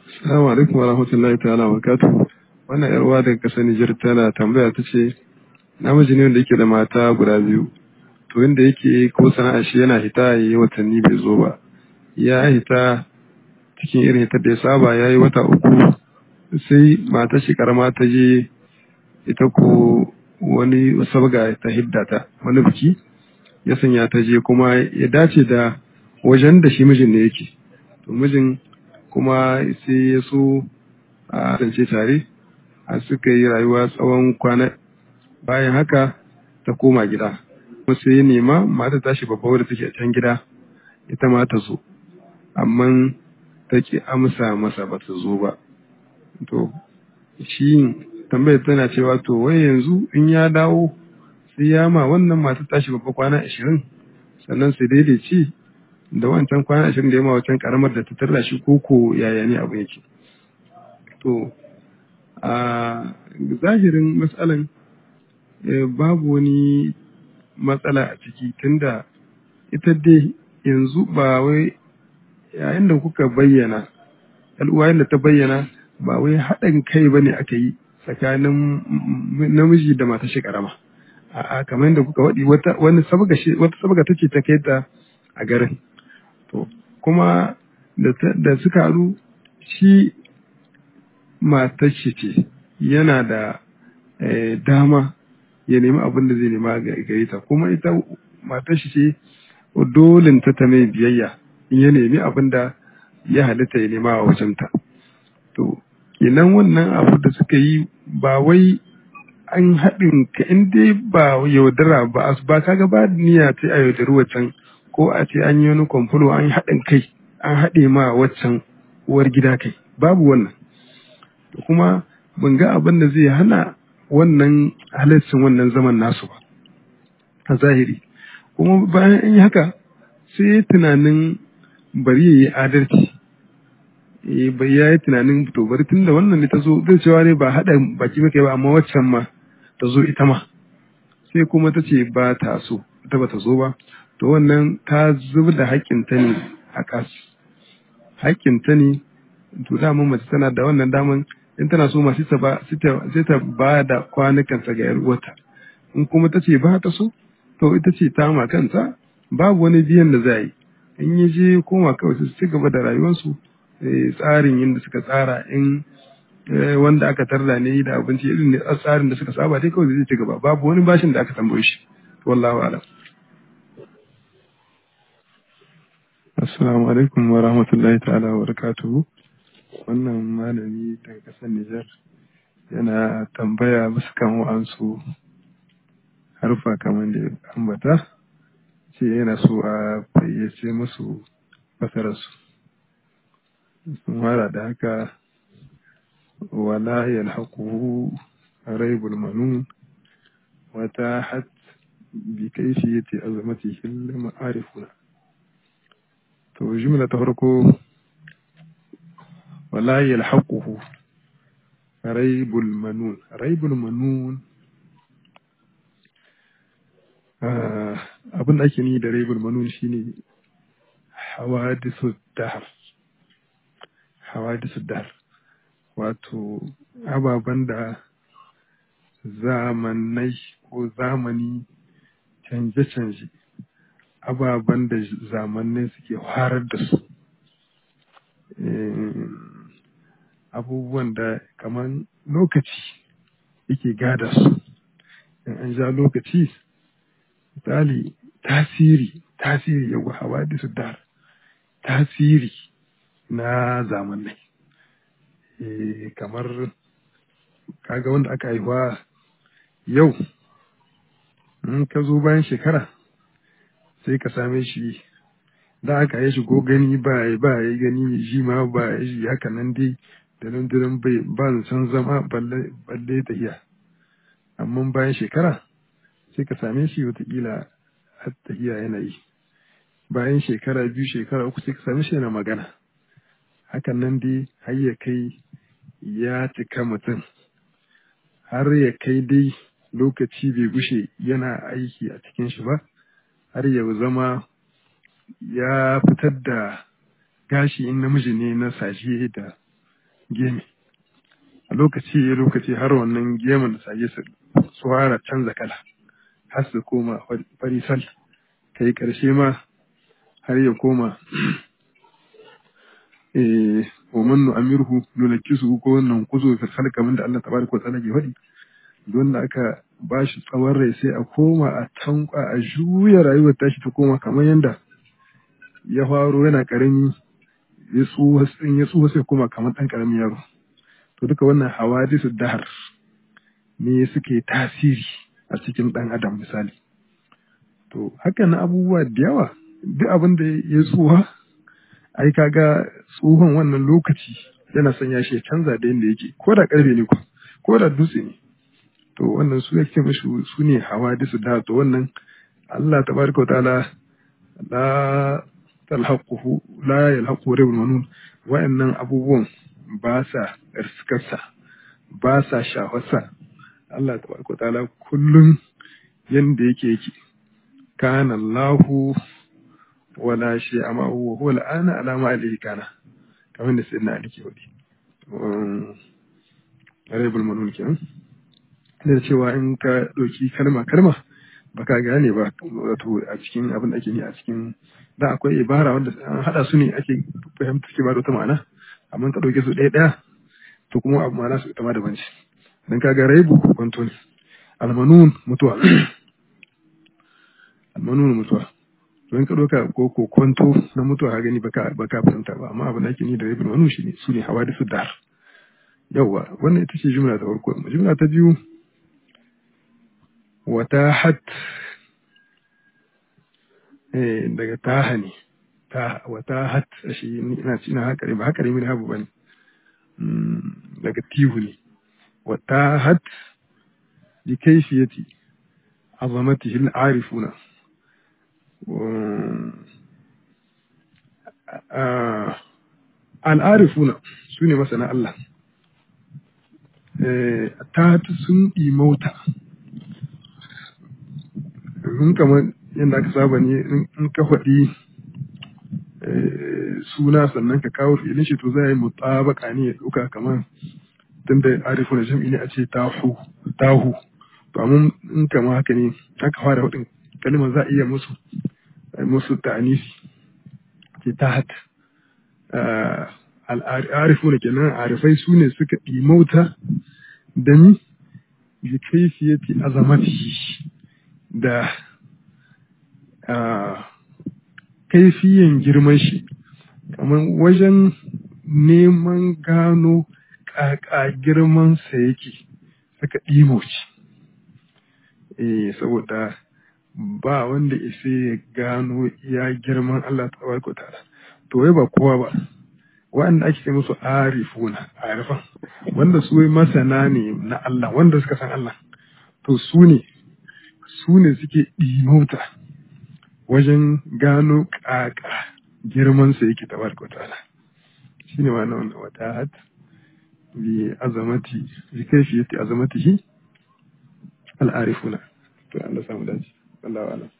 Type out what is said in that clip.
Assalamu alaikum wa rahmatullahi ta'ala wa barakatuh. Wannan yar uwa daga kasar Nijar tana tambaya ta ce namiji ne wanda yake da mata guda biyu. To inda yake ko sana'a shi yana hita yayi watanni bai zo ba. Ya hita cikin irin hitar da ya saba ya yi wata uku sai matar shi karama ta je ita ko wani sabga ta hidda ta wani biki ya sanya ta je kuma ya dace da wajen da shi mijin ne yake. To mijin kuma sai ya so a kasance tare a suka yi rayuwa tsawon kwana bayan haka ta koma gida kuma sai ya nema mata tashi babba wadda take a can gida ita ma ta zo amma ta ki amsa masa ba ta zo ba to shi tambayar tana cewa to wai yanzu in ya dawo sai ya ma wannan mata tashi babba kwana ashirin sannan sai daidaici da wancan kwana ashirin da ya ma wancan karamar da ta tarra shi koko yaya ne abu yake to a zahirin matsalan babu wani matsala a ciki tunda ita dai yanzu ba wai yayin da kuka bayyana al'uwa da ta bayyana ba wai haɗin kai ba ne aka yi tsakanin namiji da mata shi karama a'a kamar yadda kuka waɗi wata wani sabga wata sabga take ta kai ta a garin to kuma da suka haɗu shi matar shi ce yana da dama ya nemi abin da zai nema gare ta kuma ita matar shi ce dolin ta ta mai biyayya in ya nemi abin da ya halitta ya nema a wajenta to kenan wannan abu da suka yi ba wai an haɗin ka in dai ba yaudara ba ba kaga ba niyya ta a yaudari waccan ko a ce an yi wani kwamfulo an yi haɗin kai an haɗe ma waccan uwar gida kai babu wannan da kuma ban ga abin da zai hana wannan halaccin wannan zaman nasu ba a zahiri kuma bayan an yi haka sai tunanin bari ya yi adalci bai ya yi tunanin to bari tun da wannan ne ta zo zai cewa ne ba haɗa baki maka ba amma waccan ma ta zo ita ma sai kuma ta ce ba ta so ita ba ta zo ba to wannan ta zub da haƙƙinta ne a ƙas haƙƙinta ne to dama mace tana da wannan daman in tana so ma sai ta ba da kwanukansa ga yar uwarta in kuma ta ce ba ta so to ita ce ta ma kanta babu wani biyan da za yi in ya je koma kawai su ci gaba da rayuwarsu tsarin yadda suka tsara in wanda aka tarda ne da abinci irin ne tsarin da suka saba dai kawai zai ci gaba babu wani bashin da aka tambaye shi wallahu alam assalamu alaikum wa rahmatullahi ta'ala wa barakatuhu wannan malami daga kasar Nijar yana tambaya musu kan wa'ansu harfa kamar da ambata ce yana so a fayyace musu fasararsu sun fara da haka wala yalhaquhu raibul manun wata hat bi kaifiyati azamatihi al-ma'arifuna to jumla ta farko wala yalhaquhu raibul manun raibul manun abin da ake ni da raibul manun shine hawadisu dahar hawadisu dahar wato ababen da zamanai ko zamani canje-canje ababen da zamanai suke harar da su abubuwan da kamar lokaci yake gada su in an ja lokaci misali tasiri tasiri yawa hawa da su dar tasiri na zamanai kamar kaga wanda aka haihuwa yau in ka zo bayan shekara sai ka same shi da aka yi shi ko gani ba ya ba ya gani shi ma ba ya shi haka nan dai da nan diran bai ba san zama balle tahiya amma bayan shekara sai ka same shi watakila har tahiya yana yi bayan shekara biyu shekara uku sai ka same shi yana magana hakan nan dai har ya kai ya cika mutum har ya kai dai lokaci bai gushe yana aiki a cikin shi ba har ya zama ya fitar da gashi in namiji ne na sashe da gemi a lokaci ya lokaci har wannan gemun da sage su su fara canza kala har su koma farisal kai karshe ma har ya koma eh wa man nu'amirhu nunakkisu ko wannan kuzo fil khalq kamar da Allah tabaraka wa ta'ala ke faɗi don da aka ba shi tsawon rai sai a koma a tankwa a juya rayuwar tashi ta koma kamar yadda ya faro yana karami ya tsuwa ya tsuwa sai koma kamar ɗan karamin yaro to duka wannan hawadisu dahar ne suke tasiri a cikin ɗan adam misali to haka na abubuwa da yawa duk abin da ya tsuwa ai kaga tsohon wannan lokaci yana sanya shi ya canza da yadda yake ko da karfe ne ko da dutse ne to wannan su yake mashi su ne hawadisu da to wannan Allah tabaraka wa ta'ala la talhaquhu la yalhaqu rabbul manun wa'annan abubuwan ba sa riskarsa ba sa shafarsa Allah tabaraka wa ta'ala kullum yanda yake yake kana Allahu wala shi amma huwa huwa al'ana ala ma alayhi kana kamar da sayyidina Ali ke wadi rabbul manun kenan da cewa in ka ɗauki kalma kalma baka gane ba wato a cikin abin da ake ni a cikin da akwai ibara wanda an haɗa su ne ake fahimta ke ba da wata ma'ana amma ka ɗauke su ɗaya ɗaya to kuma abu ma'ana su ita ma daban ce dan kaga raibu kwanto ne almanun mutuwa almanun mutuwa don ka ɗauka ko ko kwanto na mutuwa ka gani baka baka fahimta ba amma abin da ake ni da raibu manun shi ne su ne hawa da su dar yawwa wannan ita ce jumla ta farko jumla ta biyu watahat eh daga taha ne ta watahat shi ina ina hakari ba hakari min habu bane daga tihu ne watahat bi kayfiyati azamatihi al-arifuna al-arifuna sune masana Allah eh ta sun imauta in kamar yadda aka saba ne in ka faɗi suna sannan ka kawo filin shi to za yi mutabaka ne ya ɗauka kamar tun da arifu na jam'i ne a ce tahu tahu to amma in kama haka ne aka fara hudin kalmar za a iya musu musu ta'anisi ce tahat al'arifu ne kenan arifai su ne suka ɗimauta da ni bi kaifiyati azamatihi da kaifiyan girman shi kamar wajen neman gano ƙaƙa girmansa yake suka ɗimoci eh saboda ba wanda isa ya gano ya girman Allah ta tabaraka ta'ala to wai ba kowa ba wa'anda ake ce musu arifuna arifan wanda su masana ne na Allah wanda suka san Allah to su ne su ne suke ɗimauta wajen gano ƙaƙa girmansa yake tabaraka wa ta'ala shi ne ma'ana wannan wata hat bi azamati bi kaifiyati azamatihi al'arifuna to Allah samu dace Allah wa'ala